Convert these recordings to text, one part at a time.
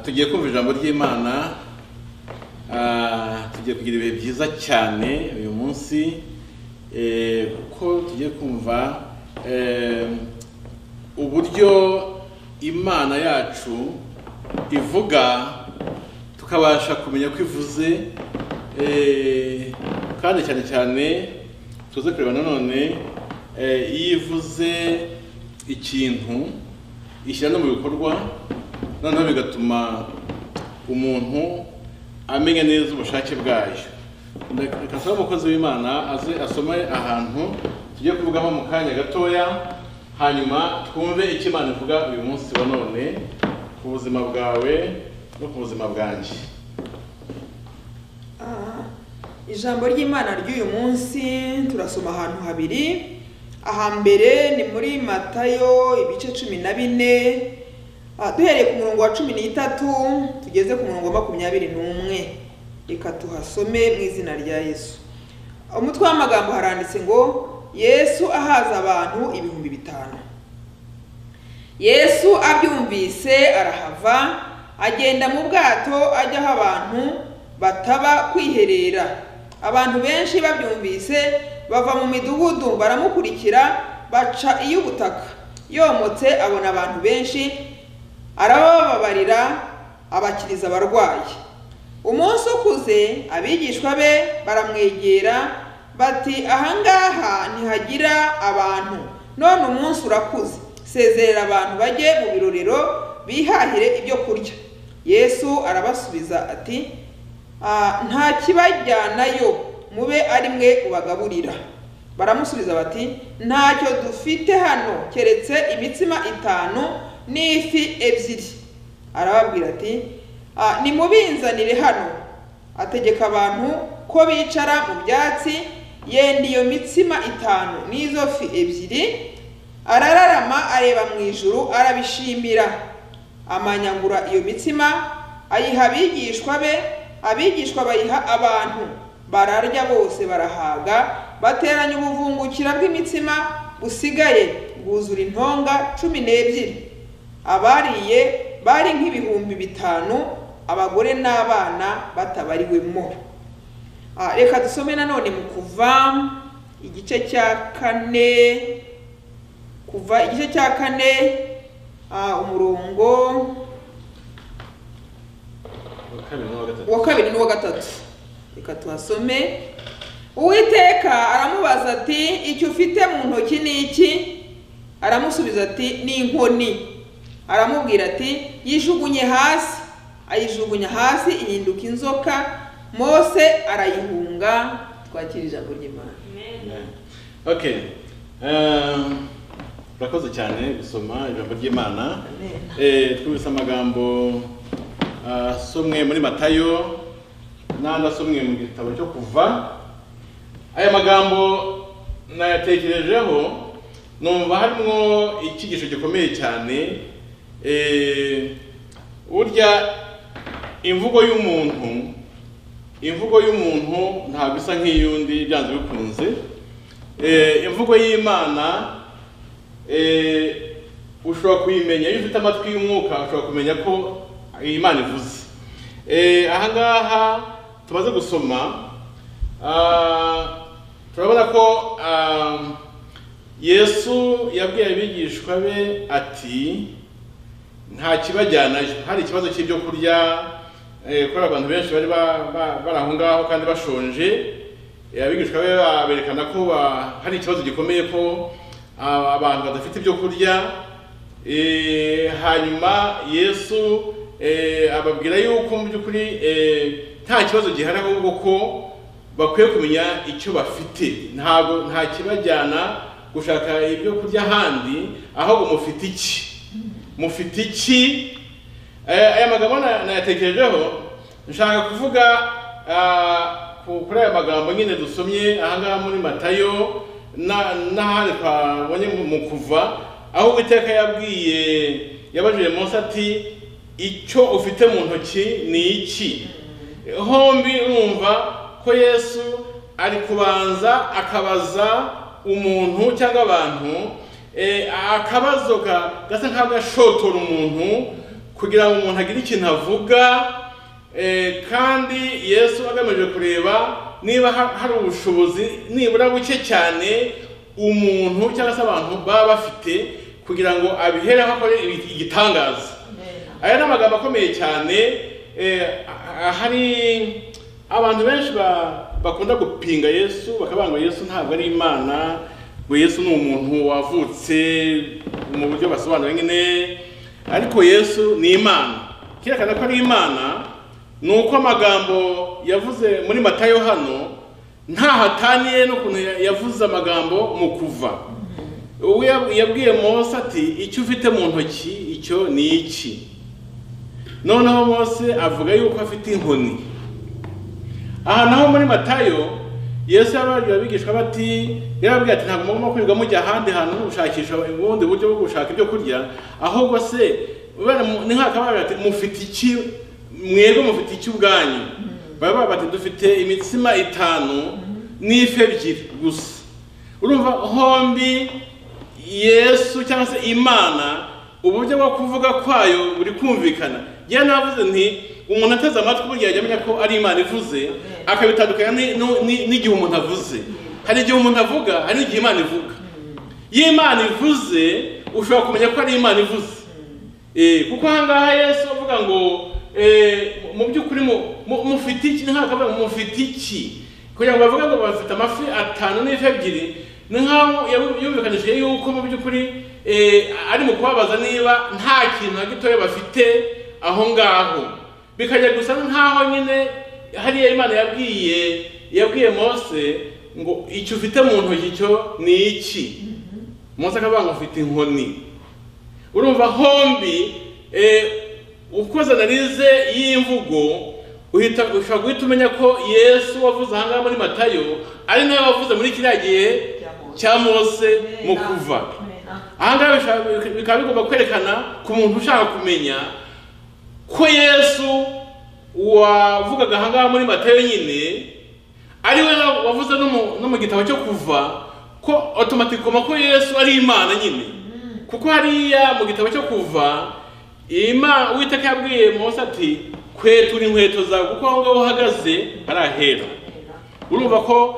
tugiye kumva ijambo ry'imana ah, tugiye kugira ibihe byiza cyane uyu munsi eh, kuko tugiye kumva eh, uburyo imana yacu ivuga tukabasha kumenya ko ivuze eh, kandi cyane cyane tuze kureba nanone eh, iyo ivuze ikintu ishyira no mu bikorwa noneho bigatuma umuntu amenya neza ubushake bwayo reka asaba umukozi w'imana aze asome ahantu tujye kuvugamo mu kanya gatoya hanyuma twumve icyo imana ivuga uyu munsi wa none ku buzima bwawe no ku buzima bwanjye Ah, ijambo ry'imana ry'uyu munsi turasoma ahantu habiri ahambere ni muri matayo ibice cumi na bine Ah, duhereye ku murongo wa cumi n'itatu tugeze ku murongo wa makumyabiri n'umwe reka tuhasome mu izina rya yesu umutwe w'amagambo haranditse ngo yesu ahaza abantu ibihumbi bitanu yesu abyumvise arahava agenda mu bwato ajya aho abantu bataba kwiherera abantu benshi babyumvise bava mu midugudu baramukurikira baca iy'ubutaka yomotse abona abantu benshi arabababarira abakiriza abarwayi umunsi ukuze abigishwa be baramwegera bati ahangaha ntihagira abantu none umunsi urakuze sezerera abantu bajye mu birorero bihahire ibyo kurya yesu arabasubiza ati "Ah, nta kibajyanayo mube ari mwe ubagaburira baramusubiza bati ntacyo dufite hano keretse imitsima itanu n'ifi ebyiri arababwira ati "Ah, nimubinzanire hano ategeka abantu ko bicara mu byatsi yenda iyo mitsima itanu n'izo fi ebyiri arararama areba mu ijuru arabishimira amanyagura iyo mitsima ayiha abigishwa be abigishwa bayiha abantu bararya bose barahaga bateranya ubuvungukira bw'imitsima busigaye bwuzura intonga cumi n'ebyiri abariye bari nk'ibihumbi bitanu abagore n'abana batabariwemo Ah, reka dusome nanone mu kuva igice cya kane kuva igice cya kane ah, umurongo Wa kabiri n'uwa gatatu. uwa kabiri n'uwa gatatu reka tuhasome uwiteka aramubaza ati icyo ufite mu ntoki ni iki aramusubiza ati ni inkoni aramubwira ati yijugunye hasi ayijugunya hasi ihinduka inzoka mose arayihunga twakira ijambo ry'imana ok Eh, urakoze cyane gusoma ijambo ry'imana Eh, twumvise amagambo ah, asomwe muri matayo n'andi asomwe mu gitabo cyo kuva aya magambo nayatekerejeho numva harimo icyigisho gikomeye cyane Eh, burya imvugo y'umuntu imvugo y'umuntu ntabwo isa nk'iy'undi byanze bikunze Eh, imvugo y'imana eh, ushobora kuyimenya iyo ufite amatwi y'umwuka ushobora kumenya ko iyi Imana ivuze Eh, aha ngaha tumaze gusoma ah, turabona ko ah, yesu yabwiye abigishwa be ati nta kibajyanayo hari ikibazo cy'ibyo kurya eh, kubera abantu benshi bari ba- ba- bari aho ngaho kandi bashonje eh, abigishwa be ba- berekana ko ba- hari ikibazo gikomeye ko ah, abantu badafite ibyo kurya eh, hanyuma yesu eh, ababwira yuko mu by'ukuri eh, nta kibazo gihari ahubwo ko bakwiye kumenya icyo bafite ntabwo nta kibajyana gushaka ibyo kurya ahandi ahubwo mufite iki mufite iki Eh, aya magambo na- nayatekerejeho nshaka kuvuga ah, ku- kuri aya magambo nyine dusomye ahangaha muri matayo na- n'ahandi twabonye mu- mu kuva aho uwiteka yabwiye yabajije munsi ati icyo ufite mu ntoki ni iki hombi urumva ko yesu ari kubanza akabaza umuntu cyangwa abantu eh, akabazo ga- gasa nk'agashotora umuntu kugira ngo umuntu agire ikintu avuga eh, kandi yesu agamije kureba niba ha- hari ubushobozi nibura buke cyane umuntu cyangwa se abantu baba bafite kugira ngo abihereho akore ibi- igitangaza aya ni amagambo akomeye cyane eh, a- a- hari abantu benshi ba- bakunda gupinga yesu bakavuga ngo yesu ntabwo ari imana ngo yesu ni umuntu wavutse mu buryo basobanura nyine ariko yesu ni imana cyerekana ko ari imana ni uko amagambo yavuze muri matayo hano ntaho ataniye n'ukuntu ya- yavuze amagambo mu kuva uwo yab- yabwiye mose ati icyo ufite mu ntoki icyo ni iki noneho mose avuga yuko afite inkoni aha naho muri matayo yesu yababwiye abigishwa bati yarababwiye ati ntabwo mugomba kwirirwa mujya ahandi hantu gushakisha ubundi buryo bwo gushaka ibyo kurya ahubwo se bene mu- ni nk'akababwira ati mufite iki mwebwe mufite iki ubwanyu baba bati dufite imitsima itanu n'ifi ebyiri gusa urumva hombi yesu cyangwa se imana uburyo bwo kuvuga kwayo buri kumvikana yewe navuze nti umuntu ateze amatwi burya yajya amenya ko ari imana ivuze akabitandukanya ni- nu- ni- n'igihe umuntu avuze hari igihe umuntu avuga hari n'igihe imana ivuga iyo imana ivuze ushobora kumenya ko ari imana ivuze Eh, kuko ahangaha yesu avuga ngo eh, mu by'ukuri mu- mu- mufite iki ni nk'akavuga ngo mufite iki kugira ngo bavuge ngo bafite amafi atanu n'ifi ebyiri ni nk'aho yabu- yumvikanishije yuko mu by'ukuri eh, ari mu kubabaza niba nta kintu na gitoya bafite aho ngaho bikajya gusa nk'aho nyine hariya imana yabwiye yabwiye mose ngo icyo ufite mu ntoki cyo ni iki mose akavuga ngo ufite inkoni urumva hombi eh, ukoze analize y'imvugo uhita ushobora guhita umenya ko yesu wavuze aha ngaha muri matayo ari nawe wavuze muri kiriya gihe cya mose mu kuva aha ngaha bishobora- bikaba bigomba kwerekana ku muntu ushaka kumenya ko yesu wavugaga aha ngaha muri matayo nyine ari we wavuze no mu- no mu gitabo cyo kuva ko otomatikoma ko yesu ari imana nyine kuko hariya mu gitabo cyo kuva Ima- uwiteka yabwiye mose ati kwetura inkweto zawe kuko aho ngaho uhagaze ari ahera urumva ko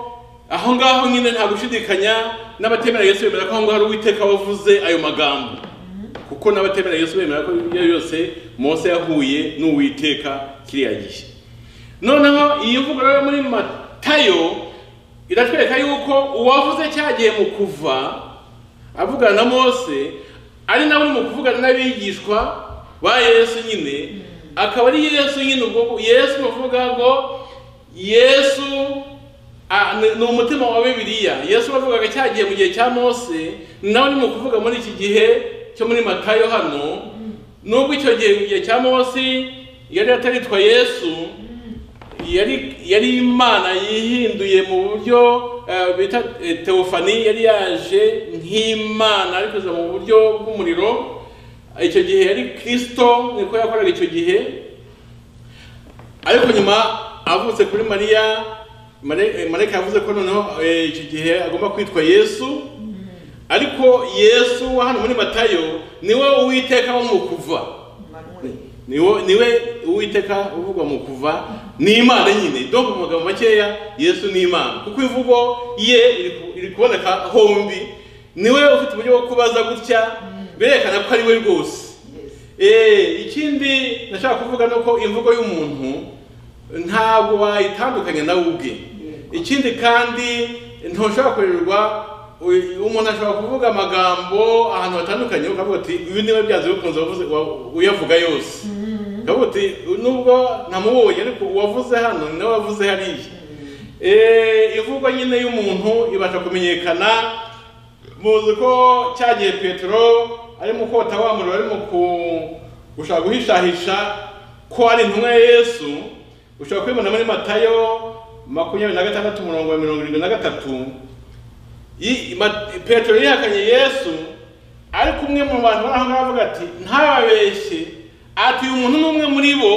aho ngaho nyine nta gushidikanya n'abatemera yesu bemera ko aho ngaho ari uwiteka wavuze ayo magambo kuko n'abatemera yesu bemera ko ibyo yose mose yahuye n'uwiteka kiriya gihe noneho iyi mvugo rero muri matayo iratwereka yuko uwavuze cyagiye mu kuva avugana na mose ari nawe uri mu kuvugana n'abigishwa ba yesu nyine akaba ari yesu nyine ubwo yesu bavuga ngo yesu a- ni- ni umutima wa bibiliya yesu bavugaga cyagiye mu gihe cya mose nawe uri mu kuvuga muri iki gihe cyo muri matayo hano nubwo icyo gihe mu gihe cya mose yari ataritwa yesu yari yari imana yihinduye mu buryo eh, bita eh, teofani yari yaje nk'imana ariko iza mu buryo bw'umuriro icyo gihe yari kirisito niko yakoraga icyo gihe ariko nyuma avutse kuri mariya Mare- eh, mareka yavuze ko noneho eh, icyo gihe agomba kwitwa yesu ariko yesu wa hano muri matayo niwe uwiteka wo mu kuva niwe niwe uwiteka uvugwa mu kuva ni imana nyine donc mu magambo makeya yesu ni imana kuko imvugo ye iri ku- iri kuboneka hombi niwe ufite uburyo bwo kubaza gutya birerekana ko ari we rwose Eh, ikindi nashaka kuvuga ni uko imvugo y'umuntu ntabwo wayitandukanya nawe ubwe ikindi kandi ntushobora kurerwa u- umuntu ashobora kuvuga amagambo ahantu hatandukanye ukavuga uti uyu niwe byanze bikunze wavuze- wa- uyavuga yose ukavuga uti nubwo namubonye ariko uwavuze hano ni nawe wavuze hariya Eh, imvugo nyine y'umuntu ibasha kumenyekana muzi ko cyagiye petero arimo kota wa muriro arimo ku- gushaka guhishahisha ko ari intumwa ya yesu ushobora kubibona muri matayo makumyabiri na gatandatu umurongo wa mirongo irindwi na gatatu I- Ma- petero yihakanye yesu ariko umwe mu bantu bari aho ngaho avuga ati ntababeshye ati uyu muntu ni umwe muri bo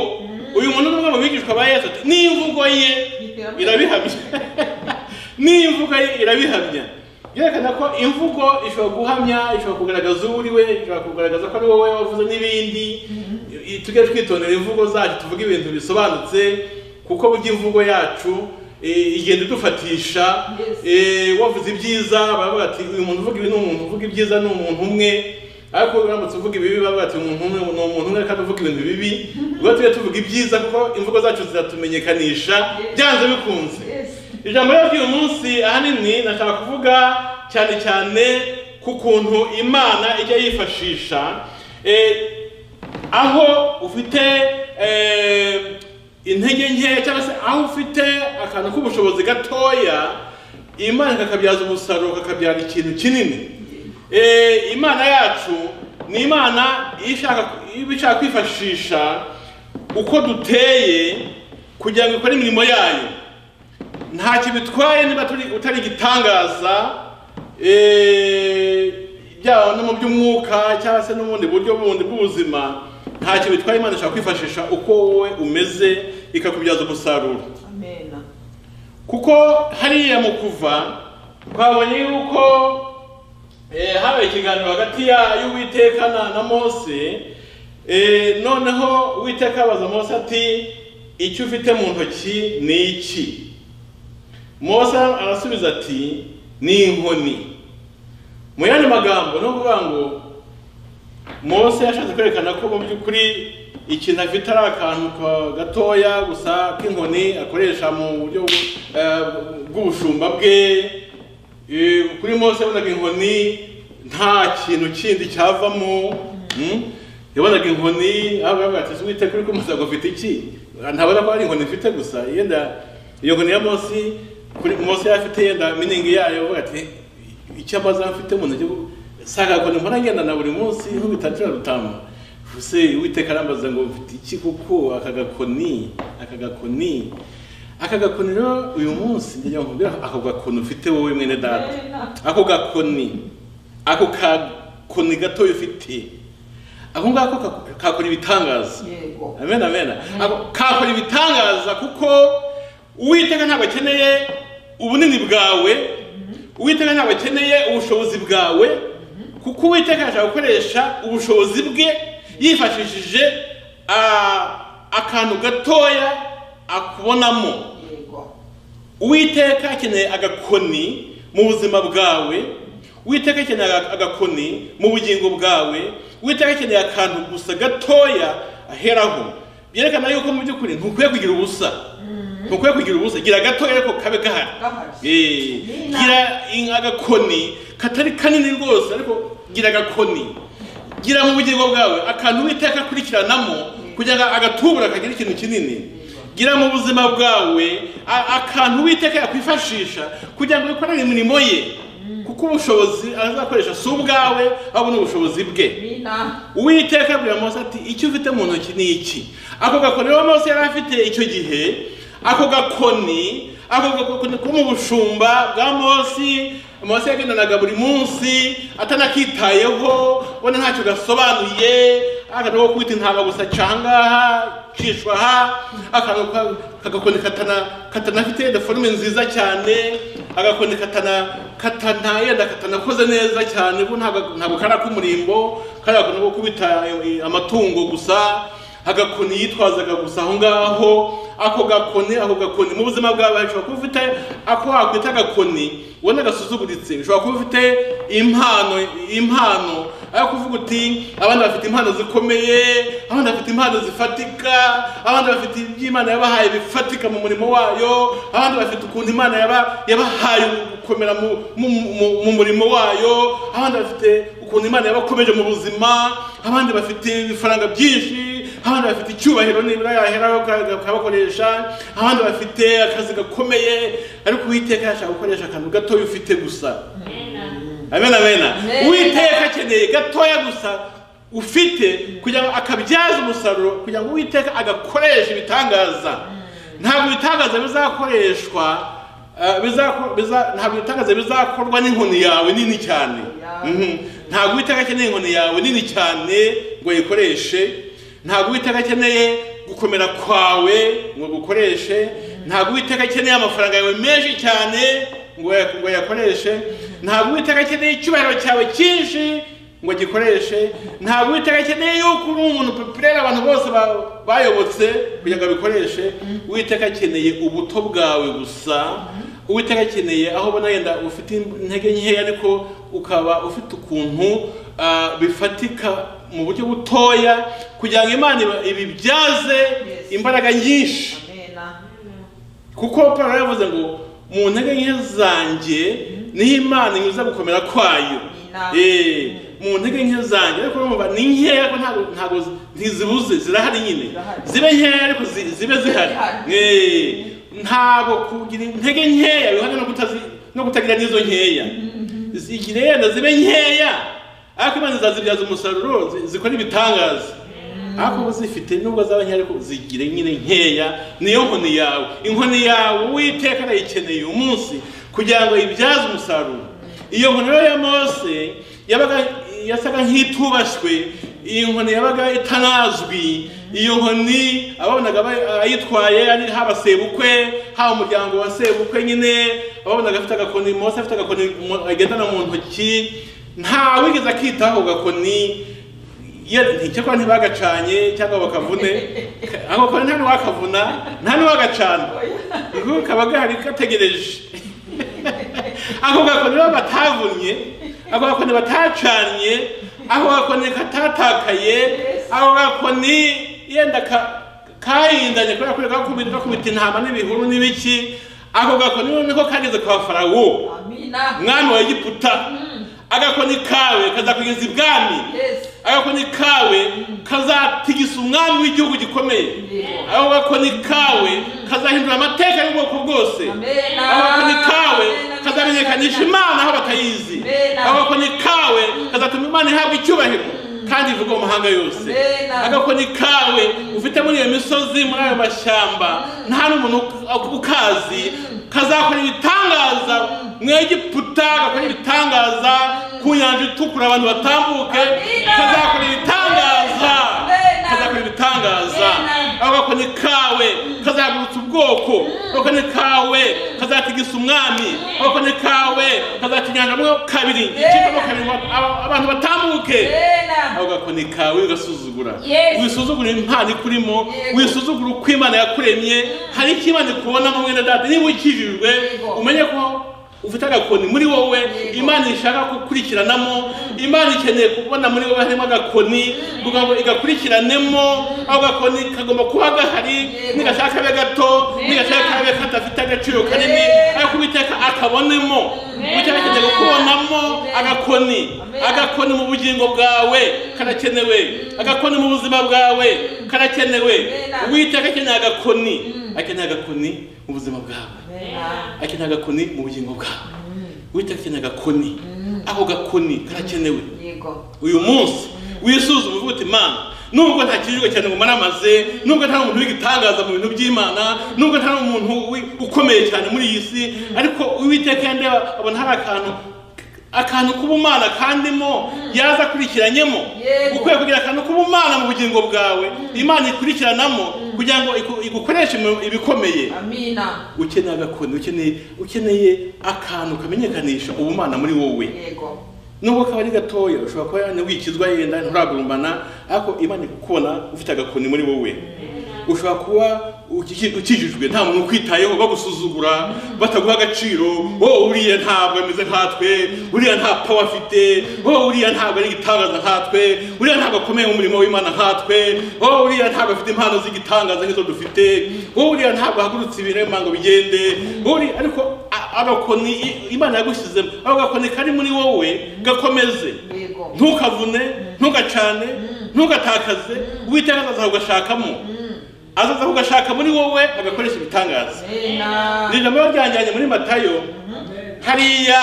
uyu muntu ni umwe mu bigishwa ba yesu ati n'imvugo ye irabihamya n'imvugo ye irabihamya byerekana ko imvugo ishobora guhamya ishobora kugaragaza uwo uri we ishobora kugaragaza ko ari wowe wavuze n'ibindi I- tujye twitondera imvugo zacu tuvuge ibintu bisobanutse kuko burya imvugo yacu eh, igenda idufatisha Yes. Eh, wavuze ibyiza baravuga ati uyu muntu uvuga ibi ni umuntu uvuga ibyiza ni umuntu umwe ariko uramutse uvuga ibibi baravuga ati umuntu umwe ni umuntu umwe kandi uvuga ibintu bibi ubwo tujye tuvuga ibyiza kuko imvugo zacu ziratumenyekanisha byanze bikunze Yes. ijambo rero ry'uyu munsi ahanini nashaka kuvuga cyane cyane ku kuntu imana ijya yifashisha eh, aho ufite eh, intege nkeya cyangwa se aho ufite akantu k'ubushobozi gatoya imana ikakabyaza umusaruro kakabyara ikintu kinini Eh, imana yacu ni imana iyo ishaka iba ishaka kwifashisha uko duteye kugira ngo ikore imirimo yayo ntacyo bitwaye niba turi utari igitangaza eh, byaba no mu by'umwuka cyangwa se n'ubundi buryo bundi bw'ubuzima ntacyo bitwaye imana ishobora kwifashisha uko wowe umeze ikakubyaza umusaruro Amen. kuko hariya mu kuva twabonye yuko eh, habaye ikiganiro hagati ya- y'uwiteka na, na mose eh, noneho uwiteka abaza mose ati icyo ufite mu ntoki ni iki mose arasubiza ati ni inkoni mu yandi magambo ni ukuvuga ngo mose yashatse kwerekana ko mu by'ukuri ikintu afite ari akantu ka- gatoya gusa k'inkoni akoresha mu buryo bw- eh, bw'ubushumba bwe Eh, kuri mose yabonaga inkoni nta kintu kindi cyavamo Mm? yabonaga inkoni aho baravuga ati wite kuri kumusaga ufite iki ntabona ko ari inkoni mfite gusa yenda iyo nkoni ya mose kuri mose yari afite yenda miningi yayo avuga ati icyo amazamu mfite mu ntoki nsangako ni mpora ngenda na buri munsi nkubita nshira rutama ese uwiteka arambaza ngo mfite iki kuko aka gakoni aka gakoni aka gakoni rero uyu munsi njya nkubwira ako gakoni ufite wowe mwene data ako gakoni ako gakoni gatoya ufite ako ngako ka- kakora ibitangaza Yego. amen amen Ako- kakora ibitangaza kuko uwiteka ntabwo akeneye ubunini bwawe uwiteka ntabwo akeneye ubushobozi bwawe kuko uwiteka ashaka gukoresha ubushobozi bwe yifashishije ah, akantu gatoya akubonamo Yego. uwiteka akeneye agakoni mu buzima bwawe uwiteka akeneye aga- agakoni mu bugingo bwawe uwiteka akeneye akantu gusa gatoya aheraho byerekana yuko mu by'ukuri ntukwiye kugira ubusa ntukwiye kugira ubusa gira gatoya ariko kabe gahari Gahari. Eh, Nina. gira in- agakoni katari kanini rwose ariko gira agakoni gira mu bugingo bwawe akantu witeka akurikiranamo kugira ngo agatubura kagira ikintu kinini gira mu buzima bwawe a- akantu witeka yakwifashisha kugira ngo bikorere imirimo ye kuko ubushobozi azakoresha si ubwawe ahubwo ni ubushobozi bwe Mina. uwiteka abwira mose ati icyo ufite mu ntoki ni iki ako gakoni rero mose yari afite icyo gihe ako gakoni ako gakoni ko mu bushumba bwa mose mose yagendanaga buri munsi atanakitayeho ubona ntacyo gasobanuye akantu ko kwita intama gusa cangaha cishwa aha akantu ka- kagakoni katana katanafite yenda forume nziza cyane agakoni katana katana yenda katanakoze neza cyane kuko ntabwo ntabwo kari ak'umurimbo kari akakoni ko kubita eh, amatungo gusa agakoni yitwazaga gusa aho ngaho ako gakoni ako gakoni mu buzima bwawe ushobora kuba ufite ako wakwita agakoni ubona gasuzuguritse ushobora kuba ufite impano impano aho kuvuga uti abandi bafite impano zikomeye abandi bafite impano zifatika abandi bafite ibyo imana yabahaye bifatika mu murimo wayo abandi bafite ukuntu imana yaba- yabahaye gukomera mu- mu- mu- mu murimo wayo abandi bafite ukuntu imana yabakomeje mu buzima abandi bafite ibifaranga byinshi abandi bafite icyubahiro nibura yaheraho akabakoresha abandi bafite akazi gakomeye ariko uwiteka yashaka gukoresha akantu gatoya ufite gusa amen amen Amen. uwiteka akeneye gatoya gusa ufite kugira ngo akabyaze umusaruro kugira ngo uwiteka agakoresha ibitangaza ntabwo ibitangaza bizakoreshwa eh, bizako- biza- ntabwo ibitangaza bizakorwa n'inkoni yawe nini cyane Yawe. Mhm. ntabwo uwiteka akeneye inkoni yawe nini cyane ngo yikoreshe ntabwo uwiteka akeneye gukomera kwawe ngo gukoreshe ntabwo uwiteka akeneye amafaranga yawe menshi cyane ngo yay- ngo yakoreshe ntabwo uwiteka akeneye icyubahiro cyawe cyinshi ngo agikoreshe ntabwo uwiteka akeneye yuko uri umuntu popirere abantu bose ba- bayobotse kugira ngo abikoreshe uwiteka akeneye ubuto bwawe gusa uwiteka akeneye aho ubona yenda ufite intege nkeya ariko ukaba ufite ukuntu ah, bifatika mu buryo butoya kugira ngo imana iba- ibibyaze Yes. imbaraga nyinshi kuko Pawulo yaravuze ngo mu ntege nke zanjye niho imana inyuza gukomera kwayo Ina. Eh, mu ntege nke zanjye ariko urumva ni nkeya ariko ntabwo ntabwo zi- ntizibuze zirahari nyine Zirahari. zibe nkeya ariko zi- zibe zihari Zihari. Eh, ntabwo kugira intege nkeya bihana no kutazi no kutagira n'izo nkeya igihe yenda zibe nkeya ariko imana izazibyaza umusaruro zi- zikora ibitangaza ariko uba zifite nubwo zaba nkeya ariko zigire nyine nkeya niyo nkoni yawe inkoni yawe uwiteka arayikeneye uyu munsi kugira ngo ibyaze umusaruro iyo nkoni rero ya mose yabaga yasaga nk'itubashywe iyi nkoni yabaga itanazwi iyo nkoni ababonaga bay- ayitwaye ari haba sebukwe haba umuryango wa sebukwe nyine ababonaga afite agakoni mose afite agakoni mu- agendana mu ntoki nta wigeze akitaho ako gakoni nticyakora ntibagacanye cyangwa bakavune ako kare nta n'uwakavuna nta n'uwagacana ngo kaba gahari gategereje ako gakoni rero batavunnye ako gakoni batacanye ako gakoni katatakaye ako gakoni yenda ka- kayindanye kubera ko gakubita gakubita intama n'ibihuru n'ibiki ako gakoni noneho kageze kwa farawo mwami wa egiputa agakoni kawe kazakugeza ibwami Yes. agakoni kawe kazatigisa umwami w'igihugu gikomeye ako gakoni kawe kazahindura amateka y'ubwoko bwose Amen. ako gakoni kawe Amen. kazamenyekanisha imana aho batayizi Amen. ako gakoni kawe kazatuma imana ihabwa icyubahiro kandi ivugwa mu mahanga yose Amen. agakoni kawe ufite muri iyo misozi muri ayo mashyamba nta n'umuntu u- ukazi kazakora ibitangaza mu egiputa gakora ibitangaza ku nyanja itukura abantu batambuke Amina. kazakora ibitangaza Amen. kazakora ibitangaza Amen. aho gakoni kawe kazagurutsa ubwoko agakoni kawe kazatigisa umwami agakoni kawe kazakinyanja mo kabiri gicikamo kabiri ngo aba- abantu batambuke aho gakoni kawe ugasuzugura Yes. wisuzugura impano ikurimo Yego. wisuzugura uko imana yakuremye hari icyo imana ikubonamo mwene data niba ukijijwe Yego. umenye ko ufite agakoni muri wowe Yego. imana ishaka gukurikiranamo imana ikeneye kubona muri wowe harimo agakoni kugira ngo igakurikiranemo aho gakoni kagomba kuba gahari Yego. nigashaka kabe gato Nena. nigashaka kabe kadafite agaciro kanini Nena. ariko uwiteka akabonemo Nena. uwiteka akeneye kukubonamo Nena. agakoni agakoni Amen. agakoni mu bugingo bwawe karakenewe agakoni mu buzima bwawe karakenewe Amen. uwiteka akeneye agakoni akeneye agakoni mu buzima bwawe akeneye agakoni mu bugingo bwawe uwiteka akeneye agakoni ako gakoni karakenewe uyu munsi wisuzume uvuga uti imana nubwo nta kijijwe cyane ngo maramaze nubwo nta umuntu w'igitangaza mu bintu by'imana nubwo nta umuntu wi- ukomeye cyane muri iyi si ariko uwiteka yandeba abona hari akantu akantu k'ubumana kandimo yaza akurikiranyemo Yego. ukwiye kugira akantu k'ubumana mu bugingo bwawe imana ikurikiranamo kugira ngo iku- igukoreshe mu- ibikomeye Amina. ukeneye agakoni ukeneye ukeneye akantu kamenyekanisha ubumana muri wowe Yego. nubwo kaba ari gatoya ushobora kuba yane wikizwa yenda nturagurumbana ariko imana ikukubona ufite agakoni muri wowe ushobora kuba uki- ukijijwe nta muntu ukwitayeho bagusuzugura bataguha agaciro wowe uriya ntabwo ameze nkatwe uriya nta pawa afite wowe uriya ntabwo ari igitangaza nkatwe uriya ntabwo akomeye mu murimo w'imana nkatwe wowe uriya ntabwo afite impano z'igitangaza nk'izo dufite wowe uriya ntabwo ahagurutse ibirema ngo bigende wowe uriya ariko a- agakoni i- imana yagushyizemo ako gakoni kari muri wowe gakomeze Yego. ntukavune ntugacane ntugatakaze uwiteka azaza kugashakamo azaza kugashaka muri wowe agakoresha ibitangaza Amina. ni ijambo ryanjyanye muri matayo hariya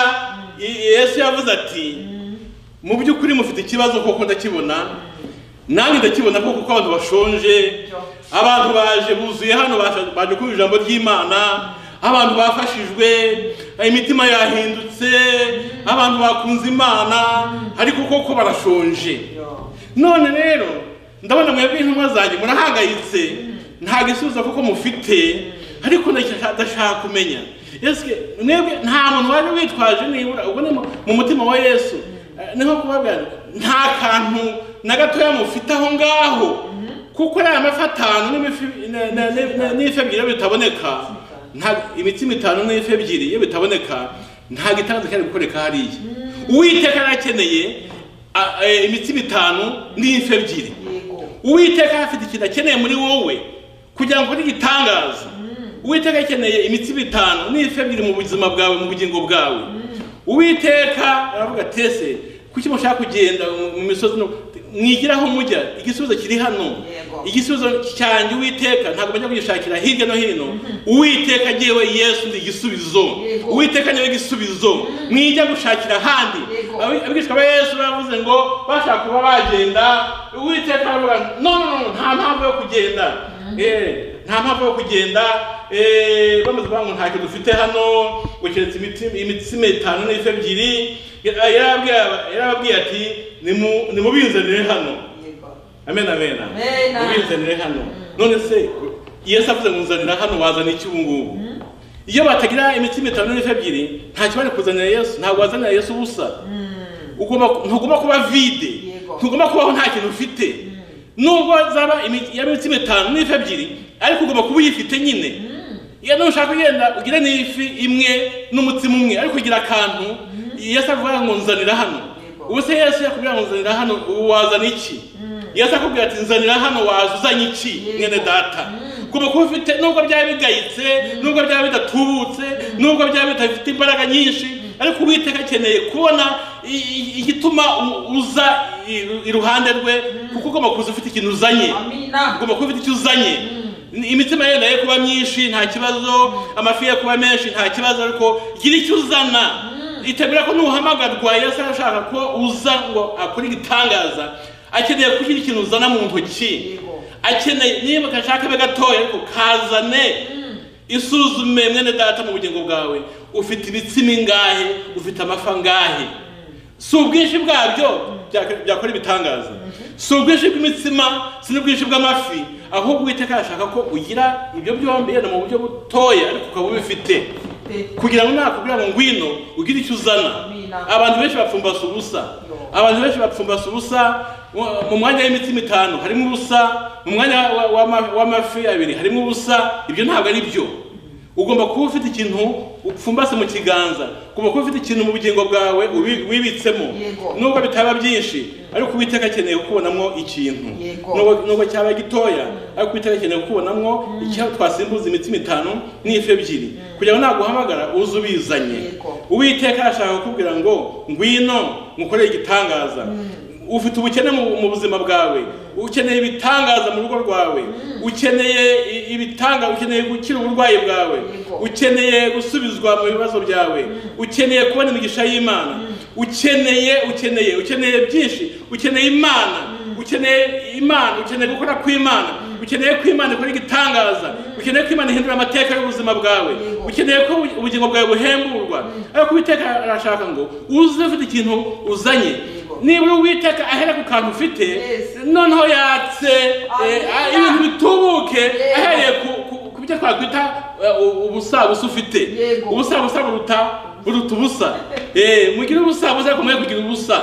i- yesu yavuze ati mu by'ukuri mufite ikibazo koko ndakibona nanjye ndakibona ko kuko abantu bashonje abantu baje buzuye hano baje- baje kumva ijambo ry'imana abantu bafashijwe imitima yahindutse abantu bakunze imana ariko koko barashonje none rero ndabona mwebwe intumwa zanjye murahangayitse nta gisubizo kuko mufite ariko ndashaka ndashaka kumenya yesu mwebwe nta muntu waje witwaje nibura ubwo ni mu- mu mutima wa yesu Eh, ni nko kubabwira ngo, nta kantu na gatoya mufite aho ngaho kuko ariya mafi atanu n'imifi- na- na- na- na- n'ifi ebyiri iyo bitaboneka nta- imitsima itanu n'ifi ebyiri iyo bitaboneka nta gitangaza cyari gukoreka hariya uwiteka yari akeneye a- eh, imitsima itanu n'ifi ebyiri yego uwiteka afite ikintu akeneye muri wowe kugira ngo ukore igitangaza uwiteka akeneye imitsima itanu n'ifi ebyiri mu buzima bwawe mu bugingo bwawe uwiteka aravuga ati ese kuki mushaka kugenda mu- mu misozi no- mwigiraho mujya igisubizo kiri hano Yego. igisubizo cyanjye uwiteka ntabwo bajya kugishakira hirya no hino uwiteka agiyewe yesu ni igisubizo Yego. uwiteka niwe gisubizo mwijya gushakira ahandi Yego. Abi- abigishwa ba yesu baravuze ngo bashaka kuba bagenda uwiteka aravuga no no no nta mpamvu yo kugenda Eh, nta mpamvu yo kugenda eh, bamaze kuvuga ngo ntacyo dufite hano ngo keretse imiti- imitsima itanu n'ifi ebyiri Yara- yarababwiye- yarababwiye ati "Nimu- nimubinzanire hano yego amen amen Amen. ubinzanire hano none se yesu avuze ngo nzanira hano wazana iki ubu ngubu iyo batagira imitima itanu n'ifi ebyiri nta kibari kuzanira yesu ntabwo wazanira yesu ubusa ugomba ntugomba kuba vide Yego. ntugomba kubaho nta kintu ufite nubwo zaba imi- yaba imitima itanu n'ifi ebyiri ariko ugomba kuba uyifite nyine iyo nushaka kugenda ugire n'ifi imwe n'umutsima umwe ariko ugira akantu yesu avuga ngo nzanira hano Yego. ubu se yesu yakubwira ngo nzanira hano ubu wazana iki yesu akubwira ati nzanira hano waza uzanye iki Yego. mwene data ugomba kuba ufite nubwo byaba bigayitse nubwo byaba bidatubutse nubwo byaba bidafite imbaraga nyinshi ariko uwiteka akeneye kubona i- i- igituma u- uza i- iruhande rwe kuko ugomba kuza ufite ikintu uzanye amina ugomba kuba ufite icyo uzanye imitima yenda ye kuba myinshi nta kibazo amafi ye kuba menshi nta kibazo ariko gira icyo uzana itegura ko nuhamagarwa yesu arashaka ko uza ngo akore igitangaza akeneye kugira ikintu uzana mu ntoki Yego. akeneye niba kashaka be gatoya ariko kazane isuzume mwene data mu bugingo bwawe ufite ibitsima ingahe ufite amafi angahe si ubwinshi bwabyo byaka- byakora ibitangaza si ubwinshi bw'imitsima si n'ubwinshi bw'amafi ahubwo uwiteka arashaka ko ugira ibyo byombi yenda mu buryo butoya ariko ukaba ubifite Mfite. kugira ngo nakubwira ngo ngwino ugire icyo uzana Amina. abantu benshi bapfumbasa ubusa Yo. abantu benshi bapfumbasa ubusa mu- mu mwanya w'imitima itanu harimo ubusa mu mwanya wa- wa- w'amafi abiri harimo ubusa ibyo ntabwo ari byo ugomba kuba ufite ikintu upfumbase mu kiganza ugomba kuba ufite ikintu mu bugingo bwawe ubi- wibitsemo Yego. nubwo bitaba byinshi ariko uwiteka akeneye kukubonamo ikintu Yego. Nubwo- nubwo cyaba gitoya ariko uwiteka akeneye kukubonamo icyo twasimbuza imitima itanu n'ifi ebyiri kugira ngo naguhamagara uze ubizanye Yego. uwiteka arashaka kukubwira ngo ngwino ngukorere igitangaza ufite ubukene mu mu buzima bwawe ukeneye ibitangaza mu rugo rwawe ukeneye i- ibitanga ukeneye gukira uburwayi bwawe Yego. ukeneye gusubizwa mu bibazo byawe ukeneye kubona imigisha y'imana ukeneye ukeneye ukeneye byinshi ukeneye imana ukeneye imana ukeneye gukora kw'imana ukeneye ko imana ikora igitangaza ukeneye ko imana ihindura amateka y'ubuzima bwawe Yego. ukeneye ko ubu- ubugingo bwawe buhemburwa ariko uwiteka arashaka ngo uze ufite ikintu uzanye Yego. nibura uwiteka ahera ku kantu ufite Yes. noneho yatse eh, Amen. ibintu bitubuke Yego. ahereye ku- ku- ku byo twakwita eh, u- ubusabusa ufite Yego. ubusabusa buruta buruta ubusa Eh, mugire ubusabusa ariko mwe kugira ubusa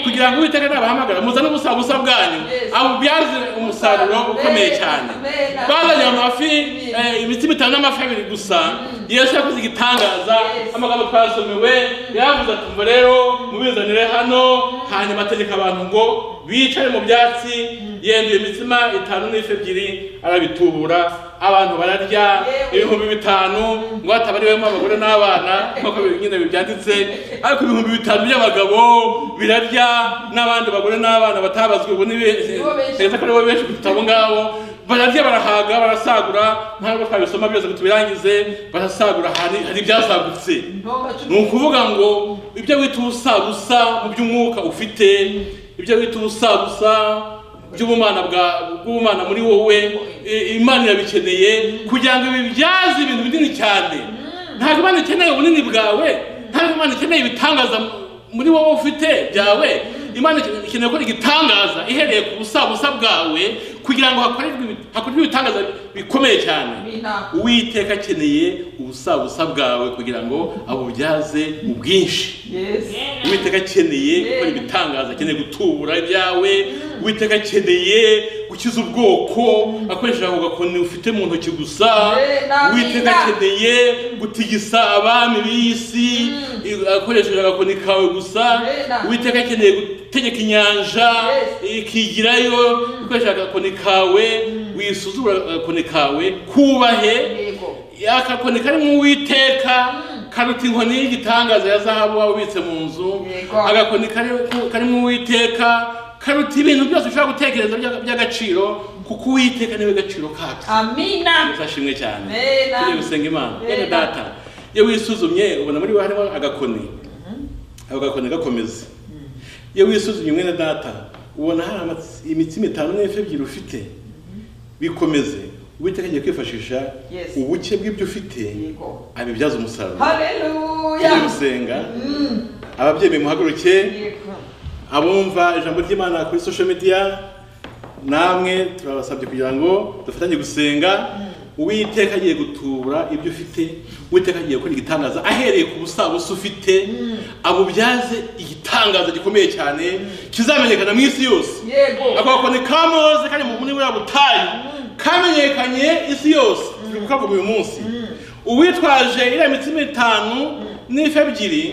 kugira ngo uwiteka nabahamagara muzane ubusabusa bwanyu Yes. abubyaze umusaruro ukomeye cyane Amen. bazanye amafi eh, imitima itanu n'amafi abiri gusa yesu yakoze igitangaza Yes. amagambo twasomewe yaravuze ati mvo rero mubizanire hano hanyuma ategeka abantu ngo bicare mu byatsi yenduye imitsima itanu n'ifi ebyiri arabitubura abantu bararya Yewe. ibihumbi bitanu ngo hatabariwemo abagore n'abana nk'uko bi- nyine byanditse ariko ibihumbi bitanu by'abagabo birarya n'abandi bagore n'abana batabazwe ubu ni be- Nibo benshi. Perezida ko aribo benshi kuruta abo ngabo bararya barahaga barasagura ntabwo twabisoma byose ngo tubirangize barasagura hari hari ibyasagutse ntomba cumi ni ukuvuga ngo ibyo wita ubusabusa mu by'umwuka ufite ibyo wita ubusabusa by'ubumana bwa bw'ubumana muri wowe i- imana irabikeneye kugira ngo bibyaze ibintu binini cyane ntabwo imana ikeneye ubunini bwawe ntabwo imana ikeneye ibitangaza muri wowe ufite byawe imana ikeneye gukora igitangaza ihereye ku busabusa bwawe kugira ngo hakorerwe ibi- hakorwe ibitangaza bikomeye cyane Bina. uwiteka akeneye ubusabusa bwawe kugira ngo abubyaze ubwinshi Yes. uwiteka akeneye gukora ibitangaza akeneye gutubura ibyawe uwiteka akeneye gukiza ubwoko akoresheje ako gakoni ufite mu ntoki gusa Amen. uwiteka akeneye gutigisa abami b'isi akoresheje agakoni kawe gusa Amen. uwiteka akeneye gutegeka inyanja ikigirayo akoresheje agakoni kawe wisuzura agakoni kawe kubahe Yego. akakoni kari mu witeka karuta inkoni y'igitangaza ya zahabu waba ubitse mu nzu Yego. agakoni kari kari mu witeka karuta ibintu byose ushobora gutekereza by'a- by'agaciro kuko uwiteka niwe gaciro kacu Amina. uzashimwe cyane Amen. tujye gusenga imana Amen. bene data iyo wisuzumye ubona muri we harimo agakoni ako gakoni gakomeza iyo wisuzumye mwene data ubona hari amatsi- imitsi itanu n'ebyiri ebyiri ufite bikomeze uwiteka agiye kwifashisha Yes. ubuke bw'ibyo ufite Yego. abibyaze umusaruro tujye Hallelujah. gusenga Mm. ababyeyi bimuhaguruke Yego. abumva ijambo ry'imana kuri social media namwe turabasabye kugira ngo dufatanye gusenga uwiteka agiye gutubura ibyo ufite uwiteka agiye gukora igitangaza ahereye ku busabusa ufite abubyaze igitangaza gikomeye cyane kizamenyekana mu isi yose Yego. agakoni ka mose kari mu muri buriya butayu kamenyekanye isi yose turi kukavuga uyu munsi uwitwaje iriya mitsima itanu n'ifi ebyiri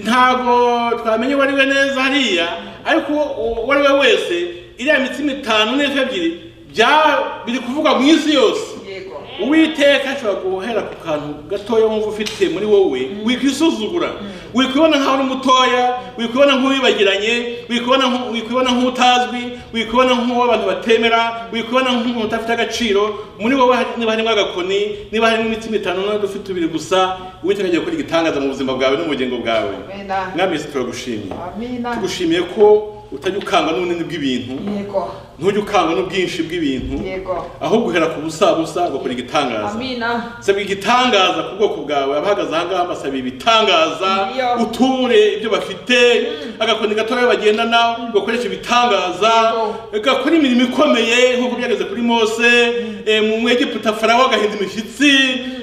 ntabwo twamenya uwo ari we neza hariya ariko uwo uwo ari we wese iriya mitsima itanu n'ifi ebyiri bya- biri kuvugwa mu isi yose Yego. uwiteka ashobora guhera ku kantu gatoya wumva ufite muri wowe wikwisuzugura wikwibona nkaho uri mutoya wikwibona nk'uwibagiranye wikwibona nku- wikwibona nk'utazwi wikwibona nk'uwo abantu batemera wikwibona nk'umuntu udafite agaciro muri wowe hari- niba harimo agakoni niba harimo imitima itanu n'udufite tubiri gusa uwiteka agiye gukora igitangaza mu buzima bwawe n'ubugingo bwawe Amina. mwami yesu turagushimiye Amina. tugushimiye ko utajya ukangwa n'ubunini bw'ibintu Yego. ntujya ukangwa n'ubwinshi bw'ibintu Yego. ahubwo uhera ku busabusa ugakora igitangaza Amina. saba igitangaza ku bwoko bwawe abahagaze ahangaha basaba ibitangaza Iyo. uture ibyo bafite agakoni gatoya bagendana bakoresha ibitangaza gakora imirimo ikomeye nk'uko byageze kuri mose eh, mu mwegiputa farawo agahinda imishyitsi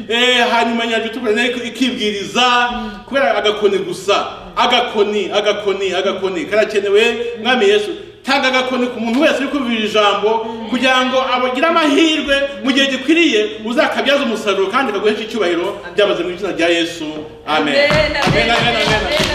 eh, hanyuma nyanja itukura nayo ikibwiriza kubera agakoni gusa agakoni agakoni agakoni karakenewe mwami yesu tanga agakoni ku muntu wese uri kumvira ijambo kugira ngo abagire amahirwe mu gihe gikwiriye uzakabyaza umusaruro kandi kaguhesha icyubahiro byamaze mu izina rya yesu amen Amen. Amen. Amen. Amen.